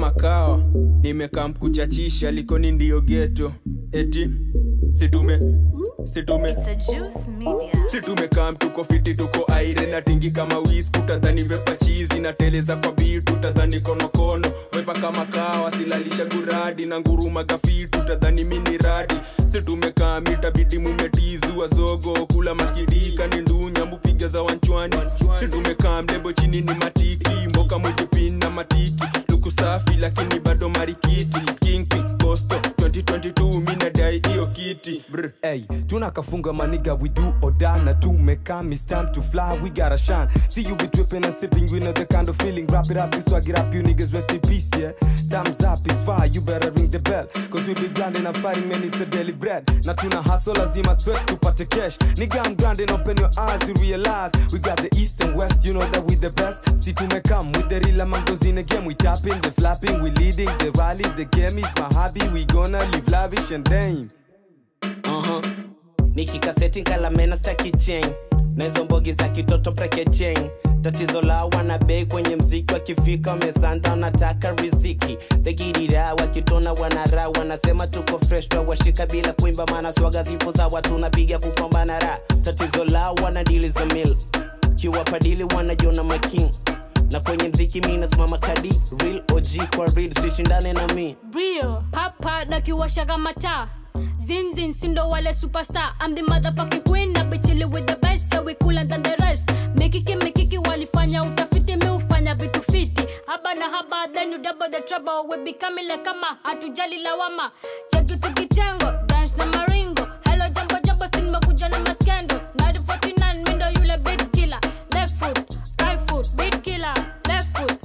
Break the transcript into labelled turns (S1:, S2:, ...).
S1: kama kawa nimekaa mkuchachisha likoni ndiyo geto eti situme situme
S2: It's a juice media.
S1: si tumekaa tuko fiti tuko aire na tingi kama wis utadhani vepa chizi na teleza kwa bitu utadhani konokono wepa kama kawa silalisha guradi na nguruma gafitu utadhani mini radi si tumekaa mitabidi mumetizua zogo kula makidika ni ndunya mupiga za wanchwani si tumekaa mlebo chini ni matiki mboka mwitipin na matiki luku safi lakini bado marikiti kinki kosto 2022 minadai hiyo kiti Brr.
S3: Hey, tunakafunga maniga we do or die na tumekam it's time to fly we gotta shine see you be dripping and sipping we know the kind of feeling wrap it up you swag it up you niggas rest in peace yeah thumbs up it's fire you better ring the bell cause we be grinding and fighting man it's a daily bread na tuna hustle lazima sweat tupate cash nigga I'm grinding open your eyes you realize we got the east and west you know that we the best see tumekam with the real mangoes in the game we tapping the flapping we leading the rally the game is my hobby we gonna live lavish and dame
S4: uh-huh. nikikaseti kalamena staki chain na hizo mbogi za kitoto mpeke chain tatizo la wana bei kwenye mziki wakifika wamesanta wanataka riziki thegidira wakitona wanara wanasema tuko fresh washika bila kuimba maana swaga zipo sawa tunapiga kupambana ra tatizo la wana dili za mil kiwapadili wanajiona making na kwenye mziki mi nasimama kadi real og kwa real sishindane na mi
S5: brio hapa nakiwasha kama taa zinzin sindo wale superstar I'm the motherfucking queen na bichili with the best so we cooler than the rest mikiki mikiki walifanya utafiti mi ufanya vitu fiti haba na haba then you double the trouble we becoming like kama hatujali lawama cheki tukitengo dance na maringo hello jambo jambo sinimekuja na maskendo 949 mindo yule beat killer left foot right foot beat killer left foot